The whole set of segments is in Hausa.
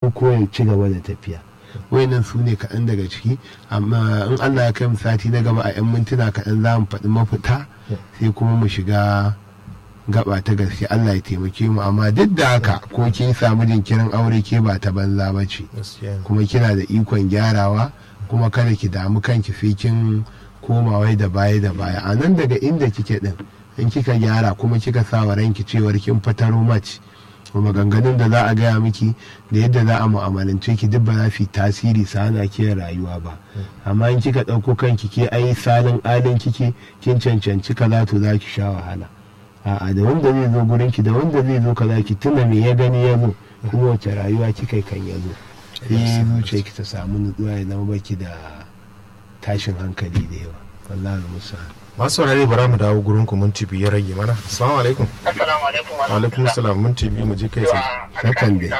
ko ya ci gaba da tafiya wayannan su ne kaɗan daga ciki amma in allah ya kai mu sati na gaba a 'yan mintuna kaɗan za mu faɗi mafita sai kuma mu shiga gaba ta gaske allah ya taimake mu amma duk da haka ko kin samu jinkirin aure ke ba ta banza ba ce kuma kina da ikon gyarawa kuma kada ki damu kanki sai kin koma wai da baya da baya a nan daga inda kike din in kika gyara kuma kika sa wa ranki cewar kin fataro mace kuma maganganun da za a gaya miki da yadda za a mu'amalance ki duk ba za su yi tasiri su hana ki rayuwa ba amma in kika ɗauko kanki ke ai salin alin kike kin cancanci kaza to za ki sha wahala a'a da wanda zai zo gurin ki da wanda zai zo kaza ki tuna me ya gani ya zo kuma wace rayuwa kika kan ya zo sai zuciya ki ta samu nutsuwa ya zama baki da tashin hankali da yawa wallahi musa masu saurare bara mu dawo gurin ku minti biyu rage mana assalamu alaikum Assalamu alaikum wa wa alaikum salam minti biyu mu je kai sai Hakan dai.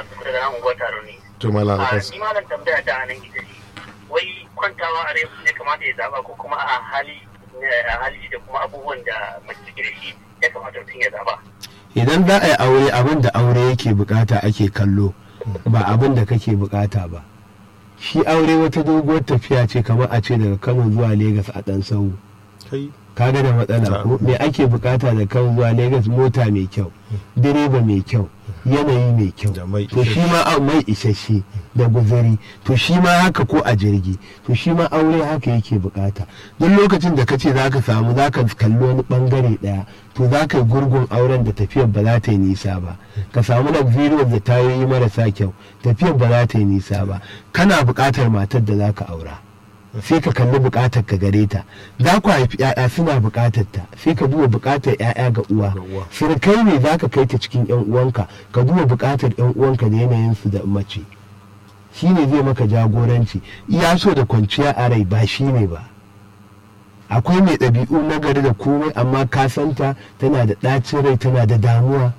to malam Ni alkas malam tambaya ta nan ita ce. Wai kwantawa a rai ne kamata ya zaba ko kuma a hali a hali da kuma abubuwan da mace take da shi ya kamata mutum ya zaba. idan za a yi aure abin da aure yake bukata ake kallo ba abin da kake bukata ba shi aure wata doguwar tafiya ce kamar a ce daga kano zuwa Legas a ɗan sau kai kaga da matsala ko me ake bukata da kano zuwa Legas mota mai kyau direba mai kyau yanayi mai kyau Da mai to shi ma a- mai isasshe da guzuri to shi ma haka ko a jirgi to shi ma aure haka yake bukata duk lokacin da kace zaka samu zaka kalli wani bangare daya to zaka yi gurgun auren da tafiyar ba za ta yi nisa ba ka samu luxurious da tayoyi marasa kyau tafiyar ba za ta yi nisa ba kana bukatar matar da zaka aura sai ka kalli bukatar ka gare ta za ku haifi 'ya'ya suna bukatar ta sai ka duba bukatar 'ya'ya ga uwa Ga uwa. surukai ne za ka kai ta cikin 'yan uwanka ka duba bukatar 'yan uwanka da yanayin su da mace shi ne zai maka jagoranci iya so da kwanciya a rai ba shi ne ba akwai mai ɗabi'u na gari da komai amma ka santa tana da ɗacin rai tana da damuwa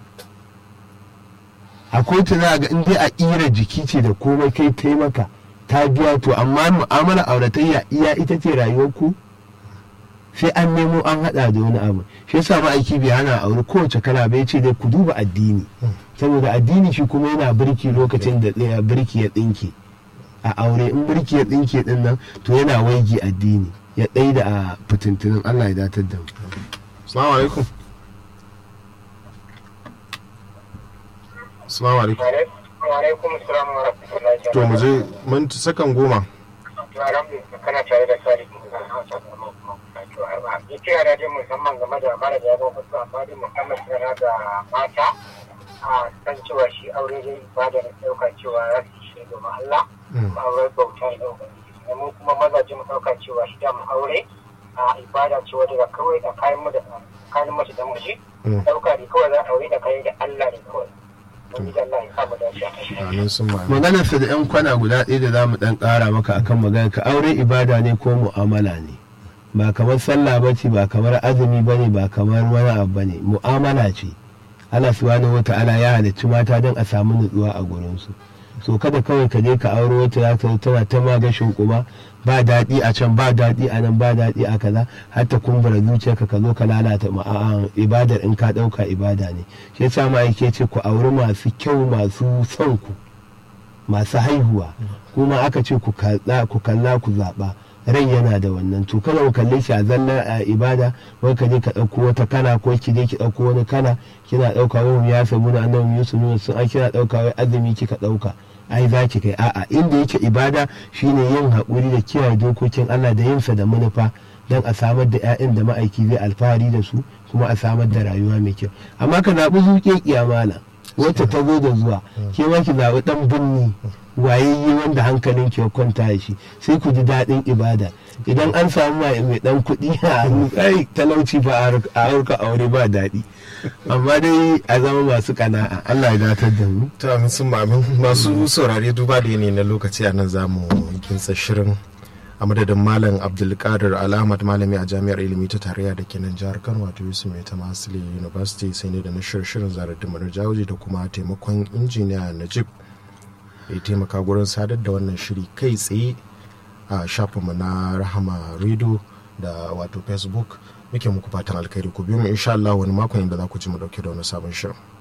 akwai ta za ga in dai a ƙira jiki ce da komai kai taimaka ta biya to amma mu'amala auratayya iya ita ce rayuwar ku sai an nemo an hada da wani abu shi yasa ma'aiki bai hana aure kowace kala bai ce dai ku duba addini saboda addini shi kuma yana birki lokacin da tsaya birki ya tsinke a aure in birki ya tsinke din nan to yana waigi addini ya ɗai da a fitintunin Allah ya datar da mu assalamu alaikum assalamu alaikum Wa alaikum assalam wa rahmatullahi wa to mu je minti sakan goma Alhamdulillah kana tare da sari da Hausa da kuma to arba. Ni kira da dai musamman game da mara da yaro wasu amma dai musamman kira da mata a san cewa shi aure dai ibada da ɗauka cewa ya fi shi domin Allah ba aure bauta ne ɗauka. Mu kuma mazaje mu ɗauka cewa shi da mu aure a ibada ce wadda da kawai da kayan mu da kayan mace da miji Mm. ɗauka ne kawai za a aure da kayan da Allah ne kawai. Mun ji Allah ya samu dace a kai. amin sun ma maganarsa da 'yan kwana guda ɗaya da za mu ɗan ƙara maka akan magana ka aure ibada ne ko mu'amala ne ba kamar sallah ba ce ba kamar azumi ba ne ba kamar wani abu ba ne mu'amala ce Allah subhanahu wa ta'ala ya halicci mata don a samu nutsuwa a gurinsu so kada kawai ka je ka auro wata za ta zo tana ta magashin kuma ba daɗi a can ba daɗi a nan ba daɗi a kaza har ta kumbura zuciyarka ka zo ka lalata ma'a'an ibadar in ka ɗauka ibada ne shi yasa ma'aike ce ku auri masu kyau masu son ku masu haihuwa kuma aka ce ku kalla ku kalla ku zaɓa rai yana da wannan to kada ku kalle shi a zalla a ibada wai ka je ka ɗauko wata kana ko ki je ki ɗauko wani kana kina ɗauka wani ya samu na annabi yusuf nuna sun ai kina ɗauka wai azumi kika ɗauka ai za ki kai a'a inda yake ibada shine yin haƙuri da kiyaye dokokin Allah da yinsa da manufa don a samar da 'ya'yan da ma'aiki zai alfahari da su kuma a samar da rayuwa mai kyau amma ka zaɓi zuƙe kiyamala wacce ta zo da zuwa ke ma ki zaɓi ɗan binni wayayye wanda hankalin ki ya kwanta da shi sai ku ji daɗin ibada idan an samu mai mai ɗan kuɗi a hannu ai talauci ba a harka aure ba daɗi amma dai a zama masu ƙana'a Allah ya datar da mu ta amin sun ma amin masu saurare duba da yanayi na lokaci a nan za mu kinsa shirin a madadin malam abdulkadir al'ahmad malami a jami'ar ilimi ta tarayya da ke nan jihar kano wato yusuf mai ta masile university sai ne da na shirin zarar da jawoji da kuma taimakon injiniya najib ya taimaka gurin sadar da wannan shiri kai tsaye a shafinmu na rahama radio da wato facebook muke muku fatan alkhairi ku biyu mu insha Allah wani makon inda za ku ji mu dauke da wani sabon shirin